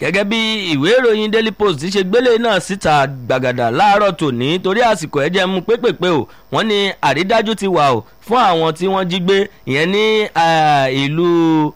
gẹ́gẹ́ bí ìwé ìròyìn daily post ti ṣe gbélé náà síta gbàgàdà láàárọ̀ tòní torí àsìkò ẹ̀jẹ̀ mú pépèpé o wọ́n ní àrídájú ti wà o fún àwọn tí wọ́n jí gbé ìyẹn ní ìlú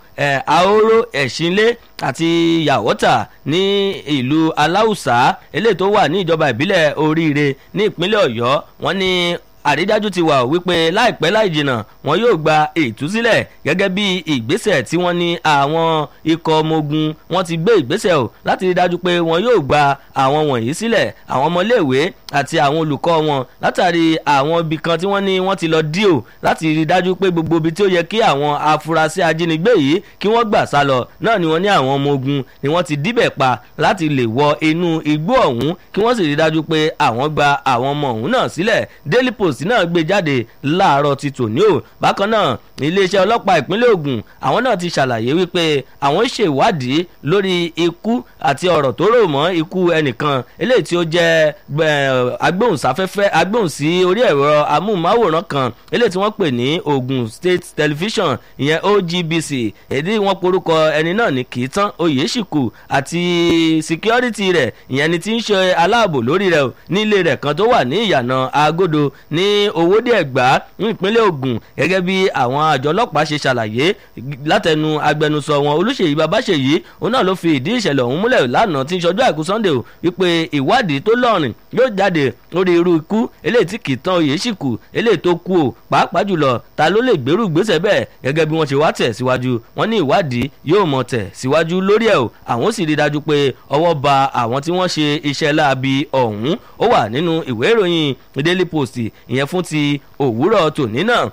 ahoro ẹ̀sìnlé àti yàwọ́tà ní ìlú aláùsá eléyìí tó wà ní ìjọba ìbílẹ̀ oríire ní ìpínlẹ̀ ọ̀yọ́ wọ́n ní àrídájú ti wà wípé láìpẹ́ láì jìnnà wọn yóò gba ìtúsílẹ̀ gẹ́gẹ́ bí ìgbésẹ̀ tí wọ́n ní àwọn ikọ̀ ọmọ ogun wọn ti gbé ìgbésẹ̀ o láti rí dájú pé wọn yóò gba àwọn wọ̀nyí sílẹ̀ àwọn ọmọléèwé àti àwọn olùkọ́ wọn látàrí àwọn ibì kan tí wọ́n ní wọ́n ti lọ dí o láti rí dájú pé gbogbo ibi tí ó yẹ kí àwọn afurasí ajínigbé yìí kí wọ́n gbà sá lọ náà ni wọ́n ní àwọn ọmọ ogun ni wọ́n ti díbẹ̀ pa láti lè wọ inú igbó ọ̀hún kí wọ́n sì rí dájú pé àwọn gba àwọn ọmọ ọ̀hún náà sílẹ̀ daily post náà gbé jáde láàárọ̀ ti tòní o bákan náà iléeṣẹ́ ọlọ́pàá ìpínlẹ̀ Ògùn àwọn náà ti ṣàlàyé wípé àwọn ṣèwádìí lórí ikú àti ọ̀rọ̀ tó rò mọ́ ikú ẹnìkan eléyìí tí ó jẹ́ agbóhùnsáfẹ́fẹ́ agbóhùnsí orí ẹ̀rọ amóhùnmáwòrán kan eléyìí tí wọ́n pè ní Ògùn State Television ìyẹn OGBC èdè wọn porúkọ ẹni náà ní Kìítán Oyèṣìkù àti security rẹ̀ ìyẹn ni ti ń ṣe aláàbò lórí rẹ̀ ní ilé rẹ̀ kan tó wà ní ìyànà Agodo ní owóde ẹ̀gbá ní ìpínlẹ̀ Ògùn gẹ́gẹ́ bí àwọn àjọ ọlọ́pàá ṣe ṣàlàyé látẹnu agbẹnusọ wọn Olúṣèyí Babáṣèyí òun náà ló fi ìdí ìṣẹ̀lẹ̀ ọ̀hún múlẹ̀ lánàá tí ń ṣọjọ́ àìkú Sunday o wípé ìwádìí tó lọ́rìn yóò jáde lórí irú ikú eléyìí tí kì í tán oyè sì kù eléyìí tó kú o pàápàá jùlọ ta ló lè gbèrú ìgbésẹ̀ bẹ́ẹ̀ gẹ́gẹ́ bí wọ́n ṣe wá tẹ̀ síwájú wọ́n ní ìwádìí yóò mọ̀ tẹ̀ síwájú lórí ẹ̀ o àwọn sì rí dájú pé ọwọ́ ba àwọn tí wọ́n ṣe iṣẹ́ láabi ọ̀hún ó wà nínú ìwé ìròyìn Daily Post ìyẹn fún ti òwúrọ̀ tòní náà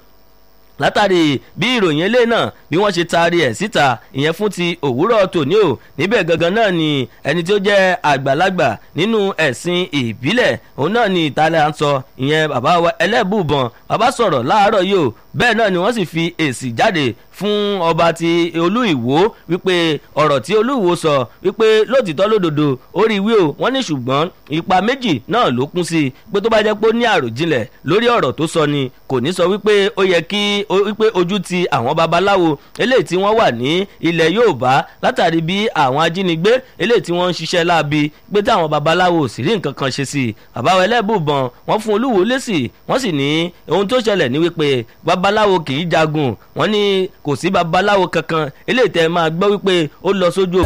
látàrí bí ìròyìn ilé náà bí wọ́n ṣe taari ẹ̀ síta ìyẹn fún ti òwúrọ̀ tòní o níbẹ̀ gangan náà ni ẹni tí ó jẹ́ àgbàlagbà nínú ẹ̀sìn ìbílẹ̀ òun náà ni ìtàlẹ̀ à ń sọ ìyẹn bàbá wa ẹlẹ́bùbọ̀n bàbá sọ̀rọ̀ láàárọ̀ yìí o bẹ́ẹ̀ náà ni wọ́n sì fi èsì jáde fún ọba ti olú ìwó wípé ọ̀rọ̀ tí olú ìwó sọ wípé lótìtọ́ lódodo ó rí wí o wọ́n ní ṣùgbọ́n ipa méjì náà ló kún sí i pé tó bá jẹ́ pé ó ní àròjinlẹ̀ lórí ọ̀rọ̀ tó sọ ni kò ní sọ wípé ó yẹ kí wípé ojú ti àwọn babaláwo eléyìí tí wọ́n wà ní ilẹ̀ Yorùbá látàrí bí àwọn ajínigbé eléyìí tí wọ́n ń ṣiṣẹ́ láabi pé táwọn babaláwo ò sì rí nǹkan kan ṣe sí i bàbá wa ẹlẹ́bùbọ̀n wọ́n fún olúwo lésì wọ́n sì ní ohun tó ṣẹlẹ̀ ní wípé babaláwo kì í jagun wọ́n ní kò sí babaláwo kankan eléyìí tẹ́ máa gbọ́ wípé ó lọ sójú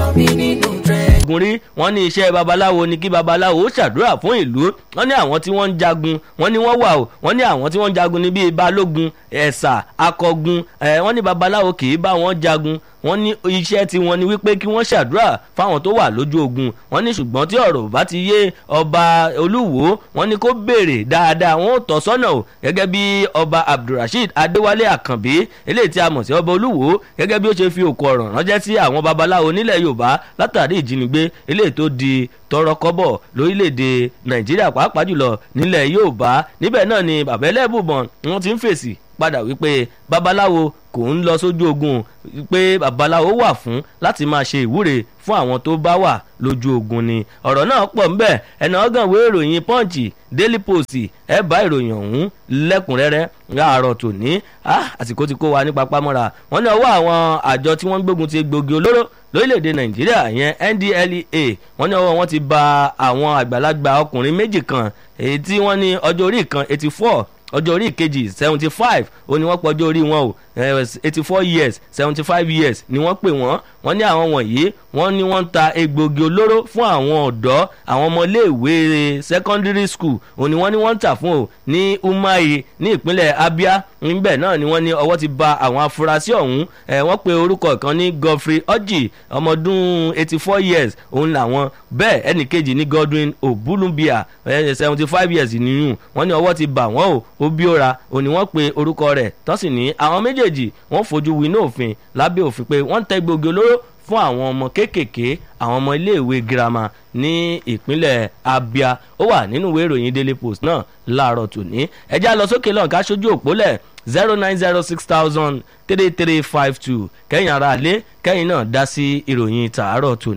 ogun rí wọ́n ní iṣẹ́ babaláwo ni kí babaláwo ó ṣàdúrà fún ìlú wọ́n ní àwọn tí wọ́n ń jagun wọ́n ní wọ́n wà o wọ́n ní àwọn tí wọ́n ń jagun ní bíi balógun ẹ̀sà akọgun ẹ̀ wọ́n ní babaláwo kì í bá wọn jagun wọ́n ní iṣẹ́ tí wọ́n ní wípé kí wọ́n ṣàdúrà fáwọn tó wà lójú ogun wọ́n ní ṣùgbọ́n tí ọ̀rọ̀ bá ti yé ọba olúwo wọ́n ní kó béèrè dáadáa wọ́n ò tọ́ sọ́nà o gẹ́gẹ́ bí ọba abdulrasheed adéwálé àkànbí eléyìí tí a mọ̀ sí ọba olúwo gẹ́gẹ́ bí ó ṣe fi òkú ọ̀rọ̀ ránṣẹ́ sí àwọn babaláwo nílẹ̀ yorùbá látàrí ìjínigbé eléyìí tó di tọrọ kọ́bọ̀ lórílẹ̀‐èdè nàìjíríà pàápàá jùlọ nílẹ̀ yorùbá níbẹ̀ náà ni bàbá ẹlẹ́bùbọ̀n wọ́n ti ń fèsì padà wípé babaláwo kò ń lọ sójú ogun pé babaláwo wà fún láti máa ṣe ìwúre fún àwọn tó bá wà lójú ogun ni ọ̀rọ̀ náà pọ̀ ńbẹ̀ ẹ̀nà ọ̀gànwé ìròyìn punch daily post ẹ̀ bá ìròyìn ọ̀hún lẹ́kùnrẹ́rẹ́ láàárọ̀ tòní àsìkò tí kò wá ní papámọ́ra wọ́n ní ọwọ́ àwọn àjọ tí wọ́n ń gbógun ti gbòógì olóró lórílẹ̀‐èdè nàìjíríà yẹn ndlea wọ́n ní ọwọ́ wọn ti ba àwọn àgbàlagbà ọkùnrin méjì kan èyí tí wọ́n ní ọjọ́ orí kan eighty four ọjọ́ orí ìkejì seventy five ó ní wọ́n pọ̀ ọjọ́ orí wọn o eighty four years seventy five years ni wọ́n pè wọ́n wọ́n ní àwọn wọ̀nyí wọ́n ní wọ́n ń ta egbògi olóró fún àwọn ọ̀dọ́ àwọn ọmọléèwé secondary school òní wọ́n ní wọ́n ń tà fún o ní umahi ní ìpínlẹ̀ abia níbẹ̀ náà ni wọ́n ní ọwọ́ ti ba àwọn afurasí ọ̀hún wọ́n pe orúkọ kan ní godfrey orji ọmọdún eighty four years òun làwọn bẹ́ẹ̀ ẹnì kejì ní godwin obulumbia seventy five years nìyún wọ́n ní ọwọ́ ti bà wọ́n o obiora òní wọ́n pe orúkọ rẹ̀ tọ́sí ní àwọn méjèèjì wọ́n fojú winá òfin lábẹ́ òfin pé wọ́n ń tẹ́ gbòógì olóró fún àwọn ọmọ kéékèèké àwọn ọmọ iléèwé girama ní ìpínlẹ̀ abia ó wà nínú ìwé ìròyìn daily post náà láàárọ̀ tòní ẹjẹ́ lọ sókè lọ́n ká sójú òpólẹ̀ zero nine zero six thousand three three five two kẹ́yìn ara lé kẹ́yìn náà dá sí ìròyìn tàárọ̀ tòní.